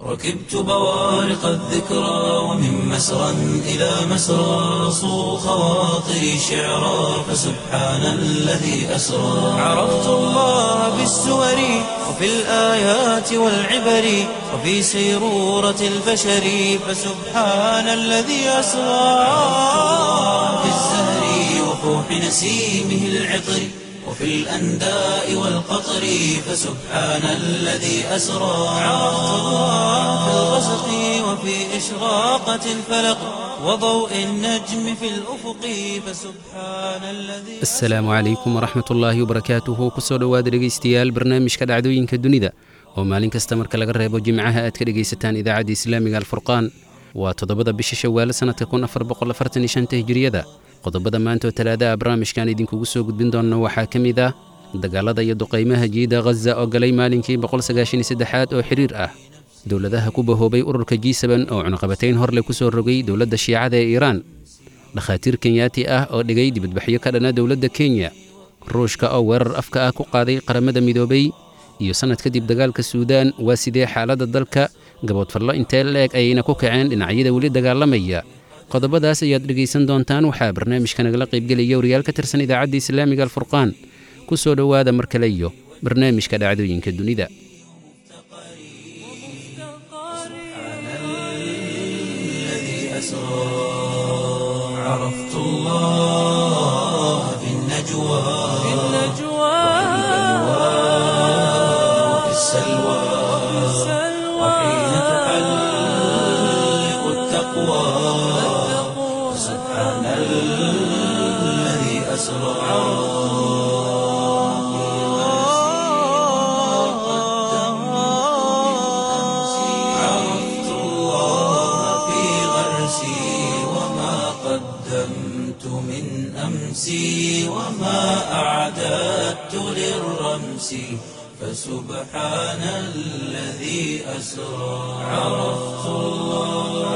ركبت بوارق الذكرى ومن مسرى إلى مسرى صو خواطري شعرا فسبحان الذي أسرى عرفت الله بالسور وفي الآيات والعبر وفي سيرورة البشر فسبحان الذي أسرى في الزهر وفوح نسيمه العطر وفي الأنداء والقطر فسبحان الذي أسرى عرفت الله في الغسق وفي إشراقة الفلق وضوء النجم في الأفق فسبحان الذي asalaamu calaykum waraxmat ullaahi wabarakaatuhu kusoo dhowaada dhegaystayaal barnaamijka dhacdooyinka dunida oo maalin kasta marka laga reebo jimcaha aad ka dhegaysataan idaacadda islaamiga alfurqaan waa toddobada bisha shawaale sannadka kun afar boqol afartan iyo shanta hijiriyada qodobada maanta oo talaada ah barnaamijkan idinkugu soo gudbin doonna waxaa ka mid ah dagaalada iyo duqaymaha jiida ghaza oo galay maalinkii boqol sagaashan iyo saddexaad oo xiriir ah dowladaha ku bahoobay ururka g seben oo cunaqabatayn horle ku soo rogay dowladda shiicada ee iiraan dhakhaatiir kenyaati ah oo dhigay dibadbaxyo ka dhana dowladda kenya ruushka oo weerar afka ah ku qaaday qaramada midoobay iyo sannad kadib dagaalka suudaan waa sidee xaaladda dalka gaboodfallo intee la-eg ayayna ku kaceen dhinacyada weli dagaalamaya qodobadaas ayaad dhegaysan doontaan waxaa barnaamijka nagala qaybgelaya wariyaal ka tirsan idaacadda islaamiga alfurqaan ku soo dhowaada mar kale iyo barnaamijka dhacdooyinka dunida الذي أسرى عرفت الله في النجوى في وفي السلوى وحين تحلق التقوى سبحان الذي أسرى عرفت الله في غرسي وما قدمت من أمسي وما أعددت للرمس فسبحان الذي أسرى عرفت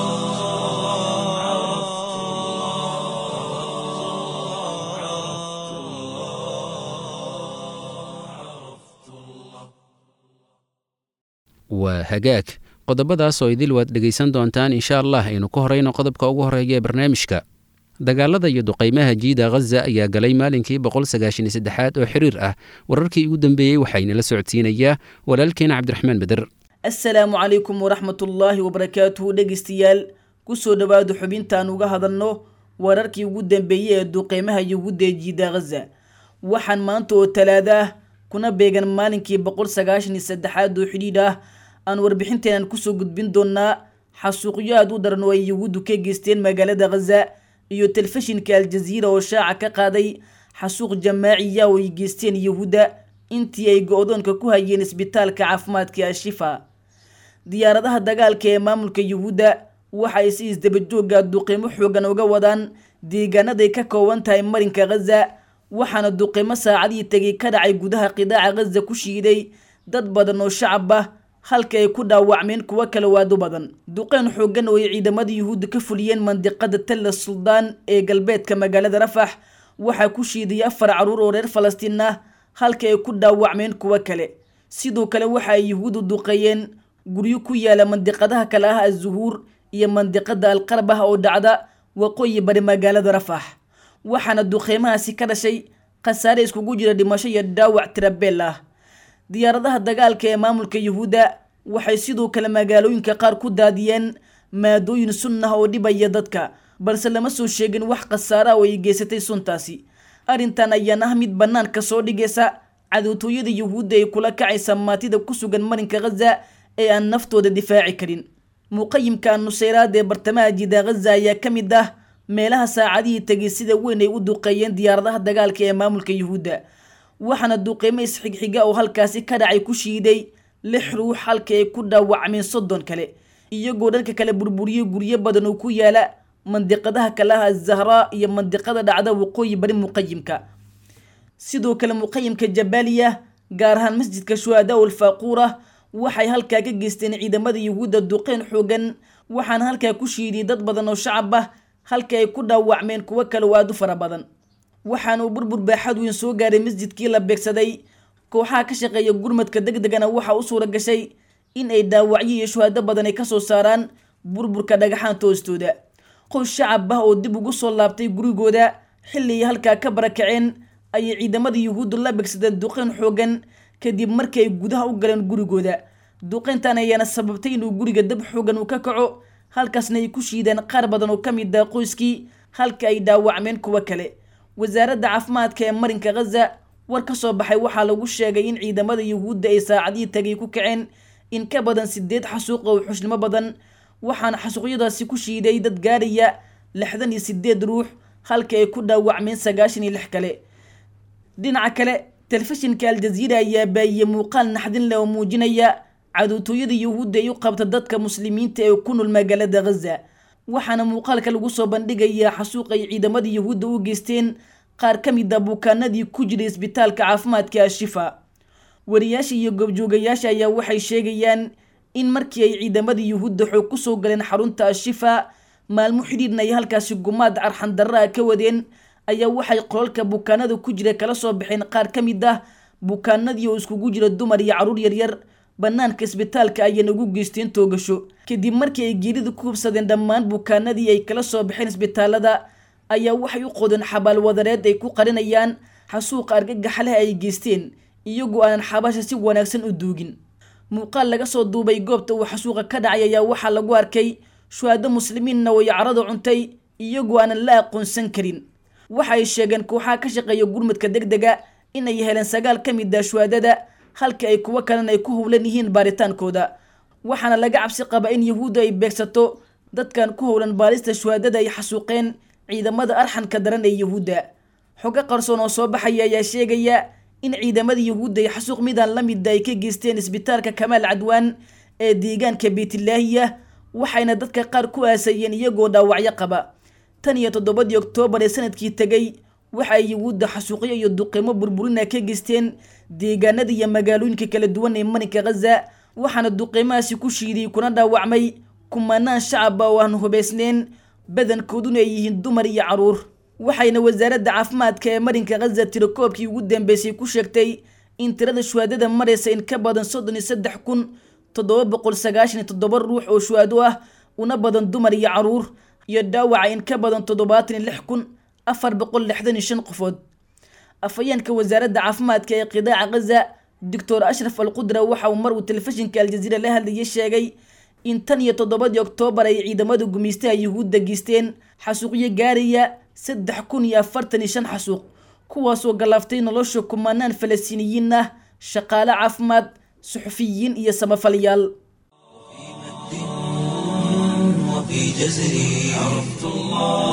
waa hagaag qodobadaas oo idil waad dhegaysan doontaan insha allah aynu ku horayno qodobka ugu horeeya ee barnaamijka dagaalada iyo duqaymaha jiida ghaza ayaa galay maalinkii boqol sagaashan iyo saddexaad oo xiriir ah wararkii ugu dambeeyey waxaynala socodsiinayaa walaalkeena cabdiraxmaan beder asalaamu calaykum waraxmatullaahi wabarakaatuhu dhegaystayaal kusoo dhowaada xubintaan uga hadalno wararkii ugu dambeeyey ee duqeymaha yuhuudda ee jiida ghaza waxaan maanta oo talaada ah kuna beegan maalinkii boqol sagaashan iyo saddexaad oo xidhiidh ah aan warbixinteenan kusoo gudbin doonaa xasuuqyo aad u daran oo ay yuhuuddu ka geysteen magaalada ghaza iyo telefishinka aljaziira oo shaaca ka qaaday xasuuq jamaaciya oo ay geysteen yuhuudda intii ay go-doonka ku hayeen isbitaalka caafimaadka ashifa diyaaradaha dagaalka ee maamulka yuhuudda waxa ay si isdabajooga duqeymo xoogan uga wadaan deegaanaday ka kooban tahay marinka ghaza waxaana duqeymo saacadii tegay ka dhacay gudaha qidaaca ghaza ku shiiday dad badan oo shacab ah halka ay ku dhaawacmeen kuwo kale waado badan duqeyn xoogan oo ay ciidamada yuhuudda ka fuliyeen mandiqada talla suldaan ee galbeedka magaalada rafax waxaa ku shiiday afar caruur oo reer falastiin ah halka ay ku dhaawacmeen kuwo kale sidoo kale waxa ay yuhuuddu duqeeyeen guryo ku yaala mandiqadaha kale ah azuhuur iyo mandiqada alqarab ah oo dhacda waqooyi bari magaalada rafax waxaana duqeymahaasi ka dhashay khasaare iskugu jira dhimasho iyo dhaawac tirabeel ah diyaaradaha dagaalka ee maamulka yuhuudda waxay sidoo kale magaalooyinka qaar ku daadiyeen maadooyin sun ah oo dhibaya dadka balse lama soo sheegin wax khasaare ah oo ay geysatay suntaasi arrintan ayaan ah mid bannaanka soo dhigaysa cadowtooyada yuhuudda ay kula kacaysa maatida ku sugan marinka ghaza ee aan naftooda difaaci karin muqayimka nusayraad ee bartamaha jida ghaza ayaa ka mid ah meelaha saacadihii tegay sida weyn ay u duqeeyeen diyaaradaha dagaalka ee maamulka yuhuudda waxaana duqeymo isxigxiga oo halkaasi ka dhacay ku shiiday lix ruux halka ay ku dhaawacmeen soddon kale iyagoo dhanka kale burburiyey guryo badan oo ku yaala mandiqadaha kale ah azahraa iyo mandiqada dhacda waqooyi bari muqayimka sidoo kale muqayimka jabaaliya gaar ahaan masjidka shuhadaa ulfaaquura waxay halkaa ka geysteen ciidamada yuhuudda duqeyn xoogan waxaana halkaa ku shiidiyey dad badan oo shacab ah halka ay ku dhaawacmeen kuwo kale oo aada u fara badan waxaana uu burbur baaxad weyn soo gaaray masjidkii la beegsaday kooxaha ka shaqeeya gurmadka deg degana waxaa u suura gashay in ay dhaawacyo iyo shuhaado badan ay kasoo saaraan burburka dhagaxaanta hoostooda qoys shacab ah oo dib ugu soo laabtay gurigooda xilli ay halkaa ka barakaceen ayay ciidamada yuhuuddu la begsadeen duqeyn xoogan kadib markii ay gudaha u galeen gurigooda duqeyntan ayaana sababtay inuu guriga dab xoogan uu ka kaco halkaasna ay ku shiideen qaar badan oo ka mid ah qoyskii halka ay dhaawacmeen kuwo kale wasaaradda caafimaadka ee marinka khaza war ka soo baxay waxaa lagu sheegay in ciidamada yuhuudda ay saacadihii tagay ku kaceen in ka badan sideed xasuuq oo xushnimo badan waxaana xasuuqyadaasi ku shiiday dad gaaraya lixdan iyo sideed ruux halka ay ku dhaawacmeen sagaashan iyo lix kale dhinaca kale telefishinka aljaziira ayaa baayiyey muuqaal naxdin leh oo muujinaya cadowtooyada yuhuudda ay u qabta dadka muslimiinta ee ku nool magaalada khaza waxaana muuqaalka lagu soo bandhigayaa xasuuq ay ciidamada yuhuudda u geysteen qaar ka mid a bukaanadii ku jiray isbitaalka caafimaadka ashifa wariyaasha iyo goobjoogayaasha ayaa waxay sheegayaan in markii ay ciidamada yuhuudda xoog ku soo galeen xarunta ashifa maalmo xidhiidna ay halkaasi gumaad arxandarra ah ka wadeen ayaa waxay qolalka bukaanada ku jira kala soo baxeen qaar ka mid ah bukaanadii oo iskugu jira dumar iyo carruur yaryar banaanka isbitaalka ayayna ugu geysteen toogasho kadib markii ay geerida ku hubsadeen dhammaan bukaanadii ay kala soo baxeen isbitaalada ayaa waxay u qodeen xabaal wadareed ay ku qarinayaan xasuuqa argagaxa leh ay geysteen iyagoo aanan xabasha si wanaagsan u duugin muuqaal laga soo duubay goobta uu xasuuqa ka dhacay ayaa waxaa lagu arkay shuhaado muslimiinna way carada cuntay iyagoo aanan la aqoonsan karin waxa ay sheegeen kooxaha ka shaqeeya gurmudka deg dega inay heleen sagaal ka mid ah shuhaadada halka ay kuwo kalena ay ku howlan yihiin baaritaankooda waxaana laga cabsi qaba in yuhuudda ay beegsato dadkan ku howlan baalista shuhaadada ay xasuuqeen ciidamada arxanka daran ee yuhuudda xogo qarsoon oo soo baxaya ayaa sheegaya in ciidamada yuhuudda ay xasuuq midaan la mida ay ka geysteen isbitaalka kamaal cadwaan ee deegaanka beytlaahiya waxayna dadka qaar ku aasayeen iyagoo dhaawacyo qaba tan iyo toddobadii oktoobar ee sanadkii tegay waxa ay yuhuudda xasuuqyo iyo duqeymo burburina ka geysteen deegaanada iyo magaalooyinka kala duwan ee marinka khaza waxaana duqeymahaasi ku shiiday kuna dhaawacmay kumanaan shacaba oo aan hubaysneyn badankooduna ay yihiin dumar iyo caruur waxayna wasaaradda caafimaadka ee marinka khaza tirakoobkii ugu dambeysay ku sheegtay in tirada shuhaadada maraysa in ka badan soddon iyo saddex kun toddoba boqol sagaashan iyo toddoba ruux oo shuhaado ah una badan dumar iyo caruur iyo dhaawaca in ka badan toddobaatan iyo lix kun afar boqol lixdan iyo shan qofood afhayeenka wasaaradda caafimaadka ee qidaaca khaza doctor ashraf al qudra waxa uu mar uu telefishinka aljaziira la hadlayay sheegay in tan iyo toddobadii oktoobar ay ciidamada gumeystaha yuhuudda geysteen xasuuqyo gaaraya saddex kun iyo afartan iyo shan xasuuq kuwaasoo galaaftay nolosha kumanaan falastiiniyiin ah shaqaale caafimaad suxufiyiin iyo samafalyaal وفي جزري عرفت الله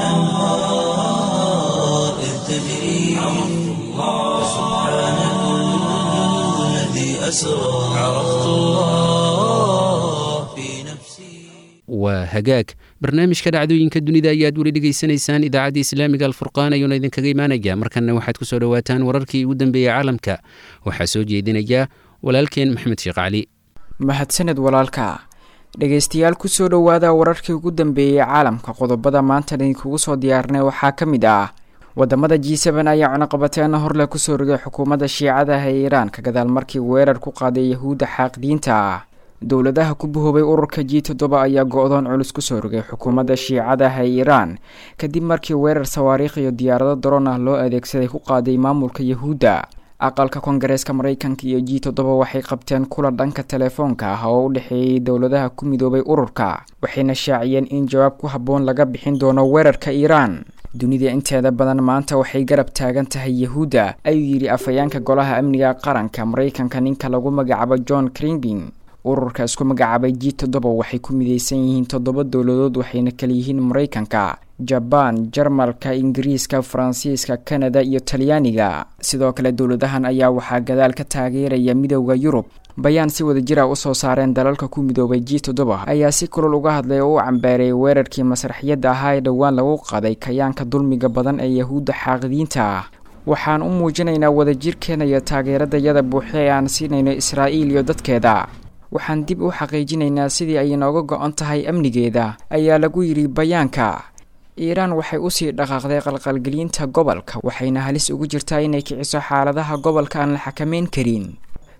وبالأنهار إذ تجري عرفت الله سبحان الذي أسرى عرفت الله في نفسي waa hagaag barnaamijka dhacdooyinka dunida ayaad weli dhegaysanaysaan idaacadda islaamiga alfurqaan ayuuna idinkaga imaanaya markanna waxaad ku soo dhowaataan wararkii ugu dambeeyey caalamka waxaa soo jeedinaya walaalkeen maxamed sheekh cali mahadsaned walaalka dhegaystayaal kusoo dhowaada wararkii ugu dambeeyey caalamka qodobada maanta idinkugu soo diyaarnay waxaa ka mid ah wadamada g seben ayaa cunaqabateena horleh kusoo rogay xukuumadda shiicadaha ee iiraan ka gadaal markii weerar ku qaaday yahuudda xaaqidiinta ah dowladaha ku bahoobay ururka g toddoba ayaa go-doon culus kusoo rogay xukuumadda shiicadaha ee iiraan kadib markii weerar sawaariikh iyo diyaarado daroon ah loo adeegsaday ku qaaday maamulka yahuudda aqalka koongareeska maraykanka iyo g toddoba waxay qabteen kulan dhanka telefoonka ah oo u dhexeeyey dowladaha ku midoobay ururka waxayna shaaciyeen in jawaab ku habboon laga bixin doono weerarka iiraan dunida inteeda badan maanta waxay garab taagan tahay yahuudda ayuu yidhi afhayeenka golaha amniga qaranka maraykanka ninka lagu magacaabo john cringbin ururka isku magacaabay g toddoba waxay ku mideysan yihiin toddoba dowladood waxayna kala yihiin maraykanka jabaan jarmalka ingiriiska faransiiska kanada iyo talyaaniga sidoo kale dowladahan ayaa waxaa gadaal ka taageeraya midooda yurub bayaan si wada jira usoo saareen dalalka ku midoobay g toddoba ayaa si kulol uga hadlay oo u cambaareeyay weerarkii masraxiyadda ahaa ee dhowaan lagu qaday kayaanka dulmiga badan ee yahuudda xaaqidiinta ah waxaan u muujinaynaa wadajirkeena iyo taageeradayada buuxe ee aan siinayno israa'iil iyo dadkeeda waxaan dib u xaqiijinaynaa sidii ay inooga go-on tahay amnigeeda ayaa lagu yidhi bayaanka iiraan waxay usii dhaqaaqday qalqalgelinta gobolka waxayna halis ugu jirtaa inay kiciso xaaladaha gobolka aan la xakameyn karin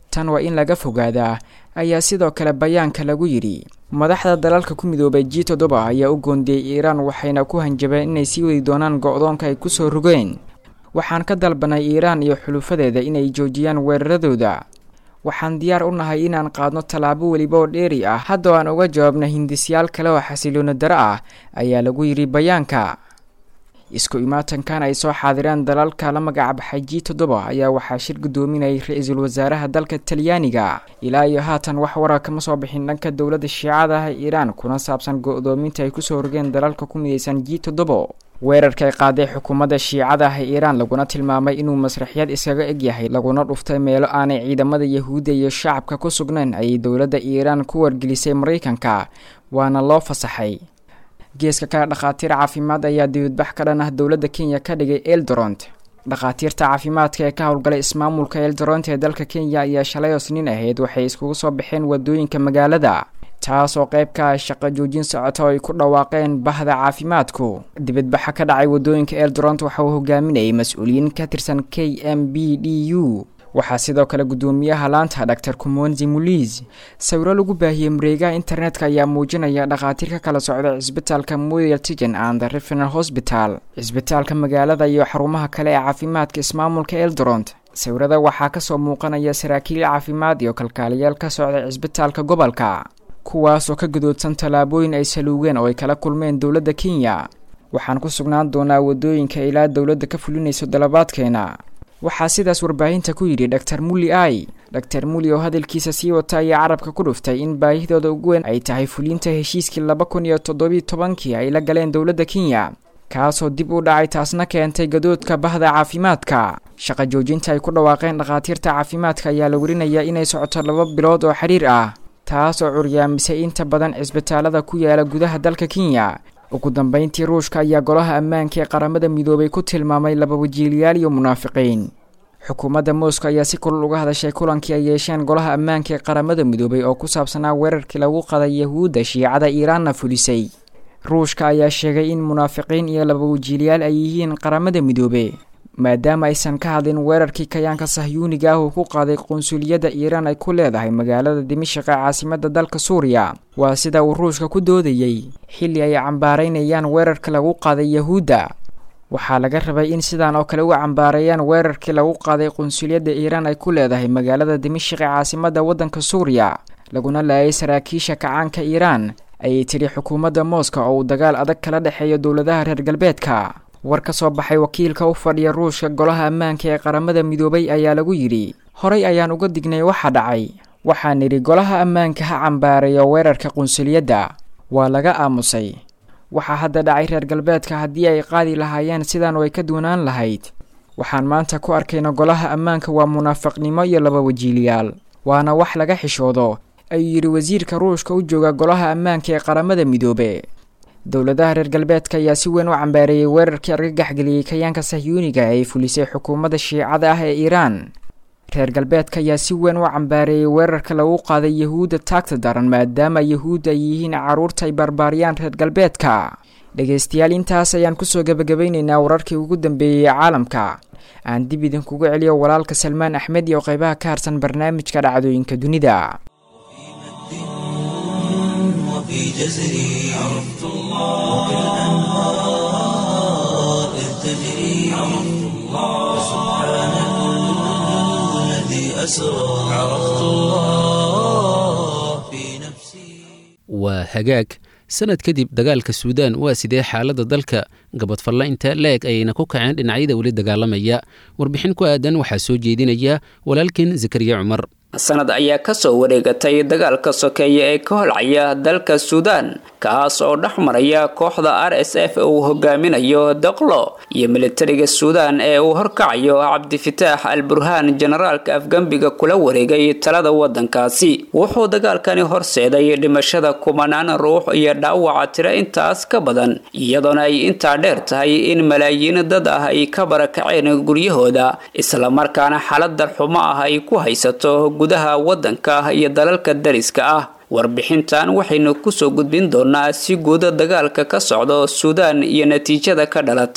tan waa in laga fogaadaa ayaa sidoo kale bayaanka lagu yidhi madaxda dalalka ku midoobay g toddoba ayaa u goondiyey iiraan waxayna ku hanjabeen inay sii wadi doonaan go-doonka ay kusoo rogeen waxaan ka dalbanay iiraan iyo xulufadeeda inay joojiyaan weeraradooda waxaan diyaar u nahay inaan qaadno tallaabo weliba oo dheeri ah haddao aan uga jawaabna hindisyaal kale oo xasiloona daro ah ayaa lagu yidhi bayaanka isku imaatankan ay soo xaadireen dalalka la magacbaxay g toddoba ayaa waxaa shir guddoominayay ra-iisul wasaaraha dalka talyaaniga ilaa iyo haatan wax warar kama soo bixin dhanka dowladda shiicada ah iiraan kuna saabsan go-doominta ay kusoo rogeen dalalka ku midaysan g toddoba weerarka ay qaaday xukuumadda shiicada ah ee iiraan laguna tilmaamay inuu masraxyad iskaga eg yahay laguna dhuftay meelo aanay ciidamada yahuudda iyo shacabka ku sugnayn ayay dowladda iiraan ku wargelisay maraykanka waana loo fasaxay geeska kale dhakhaatiir caafimaad ayaa dibadbax ka dhan ah dowladda kenya ka dhigay eldoront dhakhaatiirta caafimaadka ee ka howlgalay ismaamulka eldoront ee dalka kenya ayaa shalay oo sniin ahayd waxay iskugu soo baxeen wadooyinka magaalada taas oo qayb ka ah shaqo joojin socota oo ay ku dhawaaqeen bahda caafimaadku dibadbaxa ka dhacay wadooyinka eldoront waxa uu hogaaminayay mas-uuliyiin ka tirsan k m b d u waxaa sidoo kale guddoomiyaha laanta dor kumonzi muliz sawiro lagu baahiyey mareegaha internetka ayaa muujinaya dhakhaatiir ka kala socda cisbitaalka moyal tigen and refinal hosbital cisbitaalka magaalada iyo xarumaha kale ee caafimaadka ismaamulka eldoront sawirada waxaa kasoo muuqanaya saraakiil caafimaad iyo kalkaaliyaal ka socda cisbitaalka gobolka kuwaasoo ka gadoodsan tallaabooyin ay saluugeen oo ay kala kulmeen dowladda kenya waxaan ku sugnaan doonaa wadooyinka ilaa dowladda ka fulinayso dalabaadkeena waxaa sidaas warbaahinta ku yidhi dor muli ai dor muli oo hadalkiisa sii wata ayaa carabka ku dhuftay in baahidooda ugu weyn ay tahay fulinta heshiiskii laba kun iyo toddobiyi tobankii ay la galeen dowladda kenya kaasoo dib u dhacay taasna keentay gadoodka bahda caafimaadka shaqa joojinta ay ku dhawaaqeen dhakhaatiirta caafimaadka ayaa la werinayaa inay socoto laba bilood oo xidhiir ah taas oo curyaamisay inta badan cisbitaalada ku yaala gudaha dalka kenya ugu dambeyntii ruushka ayaa golaha ammaanka ee qaramada midoobay ku tilmaamay laba wajiiliyaal iyo munaafiqiin xukuumadda moscow ayaa si kulul uga hadashay kulankii ay yeesheen golaha ammaanka ee qaramada midoobay oo ku saabsanaa weerarkii lagu qaday yahuudda shiicada iiraanna fulisay ruushka ayaa sheegay in munaafiqiin iyo laba wajiiliyaal ay yihiin qaramada midoobe maadaama aysan ka hadlin weerarkii kayaanka sahyuuniga ah uu ku qaaday qunsuliyadda iiraan ay ku leedahay magaalada dimashik ee caasimada dalka suuriya waa sida uu ruushka ku doodayey xilli ay cambaaraynayaan weerarka lagu qaaday yahuudda waxaa laga rabay in sidaan oo kale u cambaareeyaan weerarkii lagu qaaday qunsuliyadda iiraan ay ku leedahay magaalada dimashik ee caasimada waddanka suuriya laguna laayay saraakiisha kacaanka iiraan ayay tidhi xukuumadda mooska oo uu dagaal adag kala dhexeeyo dowladaha reer galbeedka war ka soo baxay wakiilka u fadhiya ruushka golaha ammaanka ee qaramada midoobay ayaa lagu yidhi horay ayaan uga dignay waxa dhacay waxaan nidhi golaha ammaanka ha cambaareeyo weerarka qunsuliyadda waa laga aamusay waxaa hadda dhacay reer galbeedka haddii ay qaadi lahaayeen sidan way ka duwanaan lahayd waxaan maanta ku arkayna golaha ammaanka waa munaafiqnimo iyo laba wajiiliyaal waana wax laga xishoodo ayuu yidhi wasiirka ruushka u jooga golaha ammaanka ee qaramada midoobe dowladaha reer galbeedka ayaa si weyn u cambaareeyey weerarkii argagaxgeliyey kayaanka sahyuuniga ee ay fulisay xukuumadda shiicada ah ee iiraan reer galbeedka ayaa si weyn u cambaareeyey weerarka lagu qaaday yahuudda taagta daran maadaama yahuudda ay yihiin carruurta ay barbaariyaan reer galbeedka dhegaystayaal intaas ayaan kusoo gebagabaynaynaa wararkii ugu dambeeyey ee caalamka aan dib idinkugu celiyo walaalka salmaan axmed iyo qeybaha ka harsan barnaamijka dhacdooyinka dunida وفي جزري عرفت الله الأنهار إذ تجري عرفت الله سبحان الذي أسرى عرفت الله في نفسي waa hagaag sanad kadib dagaalka suudaan waa sidee xaaladda dalka gabadfalla inta la-eg ayayna ku kaceen dhinacyada weli dagaalamaya warbixin ku aadan waxaa soo jeedinaya walaalkin zakariya cumar sanad ayaa kasoo wareegatay dagaalka sokeeye ee ka holcaya dalka suudaan kaas oo dhex maraya kooxda r s f uu hogaaminayo doqlo iyo militariga suudaan ee uu horkacayo cabdifitaax al burhaan generaalka afgembiga kula wareegay talada wadankaasi wuxuu dagaalkani horseeday dhimashada kumanaan ruux iyo dhaawaca tiro intaas ka badan iyadoona ay intaa dheer tahay in malaayiin dad ah ay ka barakaceen guryahooda islamarkaana xaalad darxumo ah ay ku haysato gudaha wadanka iyo dalalka dariska ah warbixintan waxaynu kusoo gudbin doonaa si guuda dagaalka ka socdo suudaan iyo natiijada ka dhalatay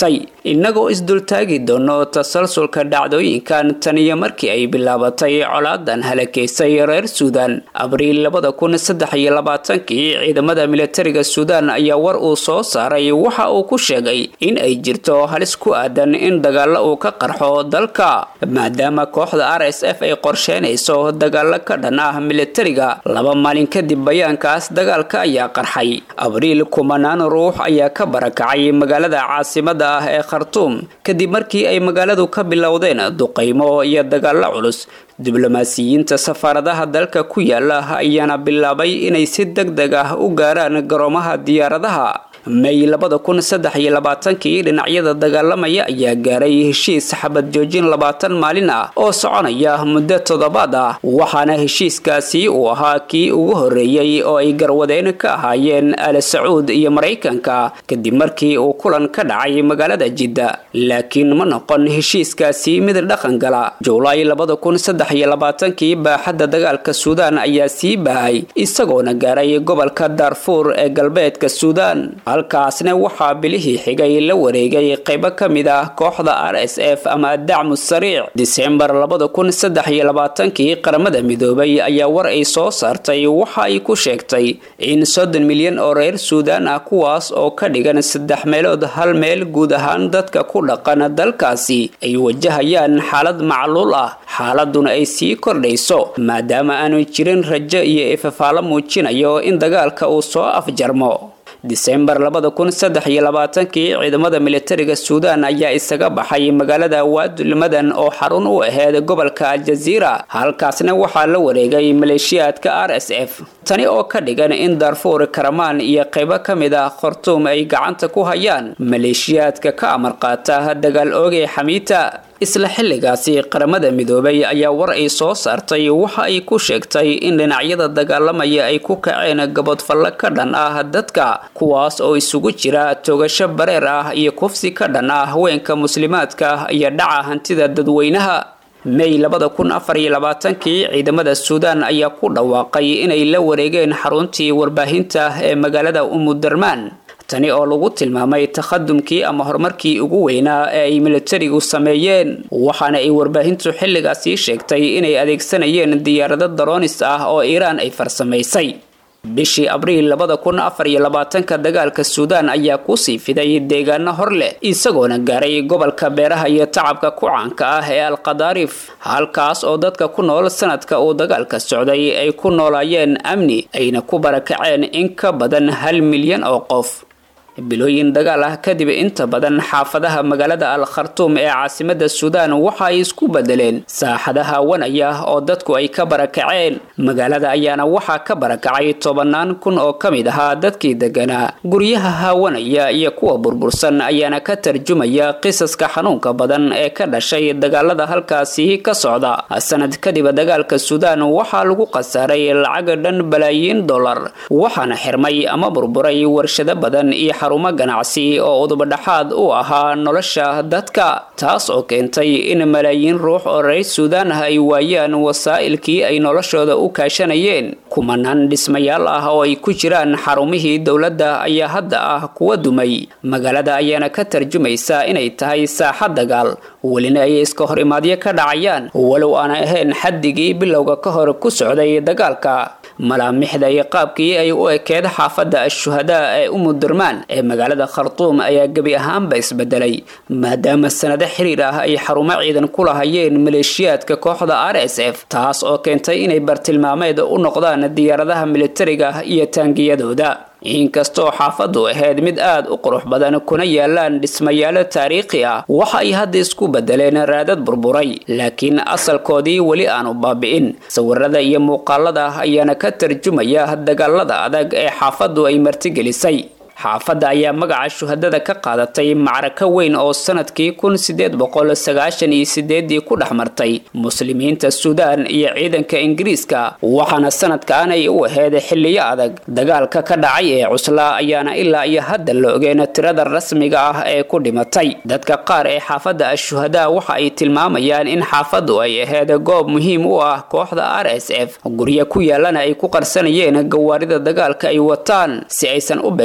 innagoo isdultaagi doono tasalsulka dhacdooyinkan tan iyo markii ay bilaabatay colaadan halakeysay reer suudan abriil labada kun saddex iyo labaatankii ciidamada militariga suudan ayaa war uu soo saaray waxa uu ku sheegay in ay jirto halis ku aadan in dagaalo uu ka qarxo dalka maadaama kooxda r s f ay qorsheynayso dagaalo ka dhan ah militariga laba maalin kadib bayaankaas dagaalka ayaa qarxay abriil kumanaan ruux ayaa ka barakacay magaalada caasimada ah ee khartuum kadib markii ay magaaladu ka bilowdeen duqaymo iyo dagaalo culus diblomaasiyiinta safaaradaha dalka ku yaala ayaana bilaabay inay si deg deg ah u gaaraan garoomaha diyaaradaha may labada kun saddex iyo labaatankii dhinacyada dagaalamaya ayaa gaaray heshiis xabad joojin labaatan maalin ah oo soconaya muddo toddobaad ah waxaana heshiiskaasi uu ahaa kii ugu horreeyey oo ay garwadeen ka ahaayeen al sacuud iyo maraykanka kadib markii uu kulan ka dhacay magaalada jidda laakiin ma noqon heshiiskaasi mid dhaqan gala juulaay labada kun saddex iyo labaatankii baaxadda dagaalka suudaan ayaa sii bahay isagoona gaaray gobolka daarfuur ee galbeedka suudaan halkaasna waxaa bilihii xigay la wareegay qaybo ka mid ah kooxda r s f ama dacmu sariic disembar labada kun saddex iyo labaatankii qaramada midoobay ayaa war ay soo saartay waxa ay ku sheegtay in soddon milyan oo reer suudaan ah kuwaas oo ka dhigan saddex meelood hal meel guud ahaan dadka ku dhaqan dalkaasi ay wajahayaan xaalad macluul ah xaaladuna ay sii kordhayso maadaama aanu jirin rajo iyo ifafaalo muujinayo in dagaalka uu soo afjarmo disembar labada kun saddex iyo labaatankii ciidamada militariga suudaan ayaa isaga baxay magaalada waadulmadan oo xarun u aheyd gobolka aljaziira halkaasna waxaa la wareegay maleeshiyaadka r s f tani oo ka dhigan in darfuur karamaan iyo qaybo ka mid ah khartuum ay gacanta ku hayaan maleeshiyaadka ka amar qaata dagaal oogay xamiita isla xilligaasi qaramada midoobay ayaa war ay soo saartay waxa ay ku sheegtay in dhinacyada dagaalamaya ay ku kaceen gabodfalle ka dhan ah dadka kuwaas oo isugu jira togasho bareer ah iyo kufsi ka dhan ah haweenka muslimaadka iyo dhaca hantida dadweynaha may labada kun afar iyo labaatankii ciidamada suudaan ayaa ku dhawaaqay inay la wareegeen xaruntii warbaahinta ee magaalada umudarmaan tani oo lagu tilmaamay takhadumkii ama horumarkii ugu weynaa ee ay militarigu sameeyeen waxaana ay warbaahintu xilligaasi sheegtay inay adeegsanayeen diyaarado daroonis ah oo iiraan ay farsamaysay bishii abriil labada kun afar iyo labaatanka dagaalka suudaan ayaa kusii fiday deegaano hor leh isagoona gaaray gobolka beeraha iyo tacabka ku caanka ah ee alqadaarif halkaas oo dadka ku nool sanadka uu dagaalka socday ay ku noolaayeen amni ayna ku barakaceen in ka badan hal milyan oo qof bilooyin dagaal ah kadib inta badan xaafadaha magaalada al khartuum ee caasimada suudaan waxa ay isku bedeleen saaxada haawanaya oo dadku ay ka barakaceen magaalada ayaana waxaa ka barakacay tobanaan kun oo ka mid ahaa dadkii deganaa guryaha haawanaya iyo kuwa burbursan ayaana ka tarjumaya qisaska xanuunka badan ee ka dhashay dagaalada halkaasi ka socda sanad kadib dagaalka suudaan waxaa lagu khasaaray lacag dhan balaayiin dollar waxaana xirmay ama burburay warshado badan iyo xarumo ganacsi oo udubadhaxaad u ahaa nolosha dadka taas oo keentay in malaayiin ruux oo reer suudaan ah ay waayaan wasaa'ilkii ay noloshooda u kaashanayeen kumanaan dhismayaal ah oo ay ku jiraan xarumihii dowladda ayaa hadda ah kuwa dumay magaalada ayaana ka tarjumaysa inay tahay saaxad dagaal welina ay iska hor imaadyo ka dhacayaan walow aan ahayn xaddigii bilowga ka hor ku socday dagaalka malaamixda iyo qaabkii ay u ekeed xaafadda ashuhadaa ee umudurmaan ee magaalada khartuum ayaa gebi ahaanba isbedelay maadaama sanado xiriir ah ay xarumo ciidan ku lahayeen maleeshiyaadka kooxda r s f taas oo keentay inay bartilmaameed u noqdaan diyaaradaha militariga iyo taangiyadooda inkastoo xaafadu ahayd mid aad u qurux badan kuna yaalaan dhismayaalo taariikhi ah waxa ay hadda isku bedeleen raadad burburay laakiin asalkoodii weli aanu baabi'in sawirada iyo muuqaalada ayaana ka tarjumaya dagaalada adag ee xaafadu ay martigelisay xaafadda ayaa magaca shuhadada ka qaadatay macrako weyn oo sanadkii kun sideed boqol sagaashan iyo sideedii ku dhex martay muslimiinta suudaan iyo ciidanka ingiriiska waxaana sanadkan ay u ahayd xilliyo adag dagaalka ka dhacay ee cuslaa ayaana ilaa iyo hadda la ogeen tirada rasmiga ah ee ku dhimatay dadka qaar ee xaafadda ashuhadaa waxa ay tilmaamayaan in xaafaddu ay ahayd goob muhiim u ah kooxda r s f guryo ku yaalana ay ku qarsanayeen gawaarida dagaalka ay wataan si aysan u beegsan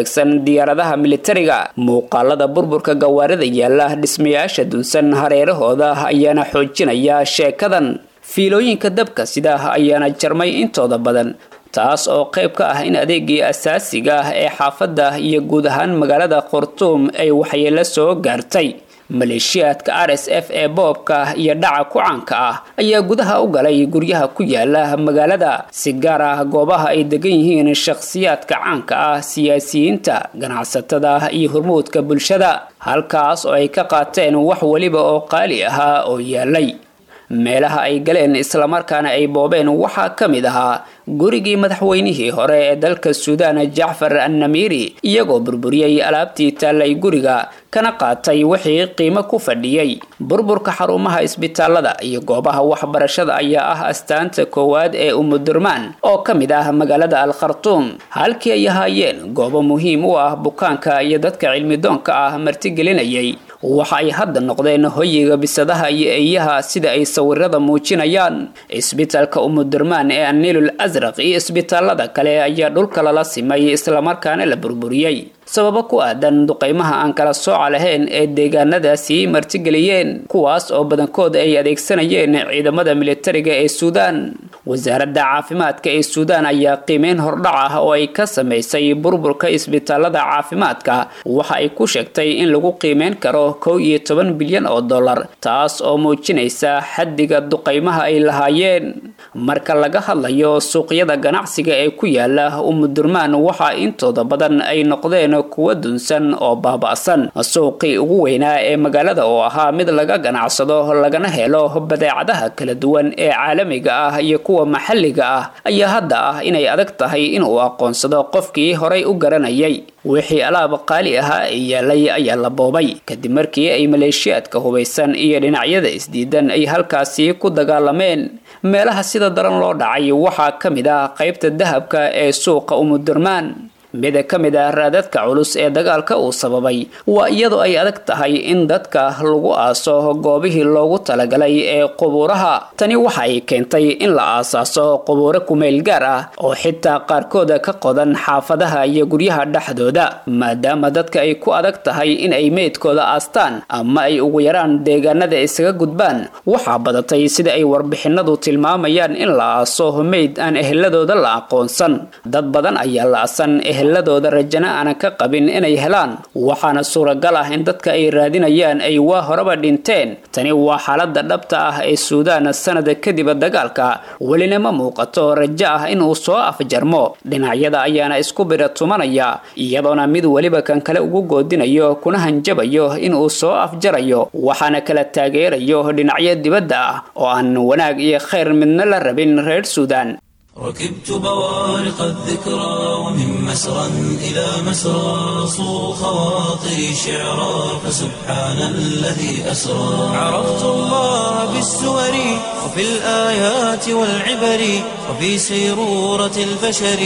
diyaaradaha militariga muuqaalada burburka gawaarida yaala dhismayaasha dunsan hareerahooda ayaana xoojinaya sheekadan fiilooyinka dabka sidaa ayaana jarmay intooda badan taas oo qayb ka ah in adeegii asaasiga ah ee xaafadda iyo guud ahaan magaalada khartuum ay waxyeelo soo gaartay maleeshiyaadka r s f ee boobka iyo dhaca ku caanka ah ayaa gudaha u galay guryaha ku yaala magaalada si gaar ah goobaha ay degan yihiin shakhsiyaadka caanka ah siyaasiyiinta ganacsatada iyo hormuudka bulshada halkaas oo ay ka qaateen wax weliba oo qaali ahaa oo yaalay meelaha ay galeen islamarkaana ay boobeen waxaa ka mid ahaa gurigii madaxweynihii hore ee dalka suudaan jacfar annamiiri iyagoo burburiyey alaabtii taallay guriga kana qaatay wixii qiimo ku fadhiyey burburka xarumaha isbitaalada iyo goobaha waxbarashada ayaa ah astaanta koowaad ee umudurmaan oo ka mid ah magaalada al khartuum halkii ay ahaayeen goobo muhiim u ah bukaanka iyo dadka cilmidoonka ah martigelinayay waxa ay hadda noqdeen hoyiga bisadaha iyo eeyaha sida ay sawirada muujinayaan isbitaalka umudurmaan ee anilul asraq iyo isbitaalada kale ayaa dhulka lala simay islamarkaana la burburiyey sababo ku aadan duqaymaha aan kala sooca lahayn ee deegaanadaasi martigeliyeen kuwaas oo badankood ay adeegsanayeen ciidamada militariga ee suudaan wasaaradda caafimaadka ee suudaan ayaa qiimeyn hordhac ah oo ay ka samaysay burburka isbitaalada caafimaadka waxa ay ku sheegtay in lagu qiimeyn karo kow iyo toban bilyan oo dollar taas oo muujinaysa xaddiga duqaymaha ay lahaayeen marka laga hadlayo suuqyada ganacsiga ee ku yaala umudurmaan waxaa intooda badan ay noqdeen kuwa dunsan oo baaba'san suuqii ugu weynaa ee magaalada oo ahaa mid laga ganacsado lagana helo badeecadaha kala duwan ee caalamiga ah iyo kuwa maxalliga ah ayaa hadda ah inay adag tahay inuu aqoonsado qofkii horay u garanayay wixii alaab qaali ahaa ee yaalay ayaa la boobay kadib markii ay maleeshiyaadka hubaysan iyo dhinacyada isdiidan ay halkaasi ku dagaalameen meelaha sida daran loo dhacay waxaa ka mid ah qaybta dahabka ee suuqa umudurmaan mid ka mid ah raadadka culus ee dagaalka uu sababay waa iyadoo ay adag tahay in dadka lagu aaso goobihii loogu talagalay ee qubuuraha tani waxa ay keentay in la aasaaso qubuuro kumeyl gaar ah oo xitaa qaarkooda ka qodan xaafadaha iyo guryaha dhexdooda maadaama dadka ay ku adag tahay in ay meydkooda aastaan ama ay ugu yaraan deegaanada isaga gudbaan waxaa badatay sida ay warbixinadu tilmaamayaan in la aaso meyd aan eheladooda la aqoonsan dad badan ayaa la asan eheladooda rajana aanan ka qabin inay helaan waxaana suuragal ah in dadka ay raadinayaan ay waa horeba dhinteen tani waa xaalada dhabta ah ee suudaan sanada kadib dagaalka welina ma muuqato rajo ah inuu soo afjarmo dhinacyada ayaana isku bira tumanaya iyadoona mid weliba kan kale ugu goodinayo kuna hanjabayo inuu soo afjarayo waxaana kala taageerayo dhinacyo dibadda ah oo aan wanaag iyo khayr midna la rabin reer suudaan ركبت بوارق الذكرى ومن مسرى إلى مسرى صو خواطري شعرا فسبحان الذي أسرى عرفت الله بالسور وفي الآيات والعبر وفي سيرورة البشر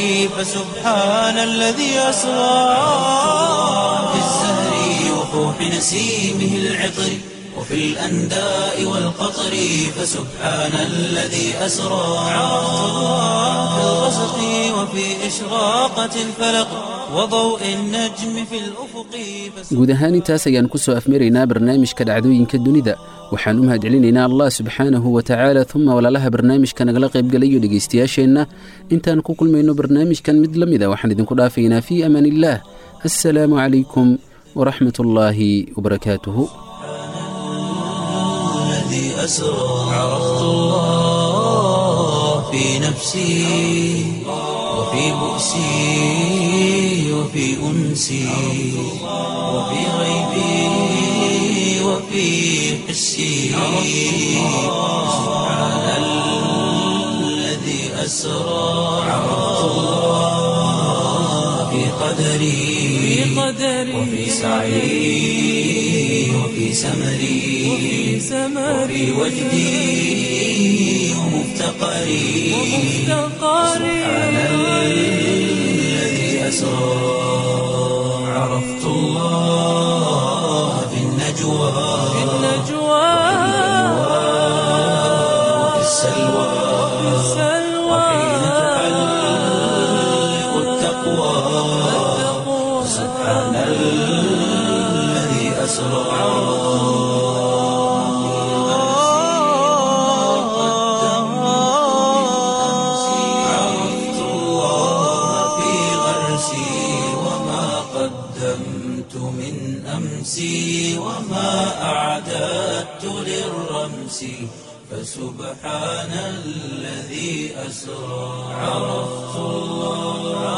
فسبحان الذي أسرى في الزهر وفوح نسيمه العطر وفي الأنداء والقطر فسبحان الذي أسرى عرفت الله في الغسق وفي إشراقة الفلق وضوء النجم في الأفق guud ahaan intaas ayaan ku soo afmaraynaa barnaamijka dhacdooyinka dunida waxaan u mahadcelinaynaa allah subxaanahu wa tacaala uma walaalaha barnaamijka nagala qaybgalayo dhegaystayaasheenna intaan ku kulmayno barnaamijkan mid la mida waxaan idinku dhaafaynaa fii amaan illaah assalaamu calaykum waraxmat ullaahi wabarakaatuhu الذي أسرى عرفت الله في نفسي وفي بؤسي وفي أنسي وفي غيبي وفي حسي سبحان الذي أسرى عرفت الله في قدري وفي سعي وفي سمري وفي وجدي ومفتقري سبحان الذي أسرى عرفت الله في النجوى وفي السلوى وحين تحلق التقوى سبحان سبحان الذي أسرى عرفت الله في غرسي وما قدمت من أمسي وما أعددت للرمس فسبحان الذي أسرى عرفت الله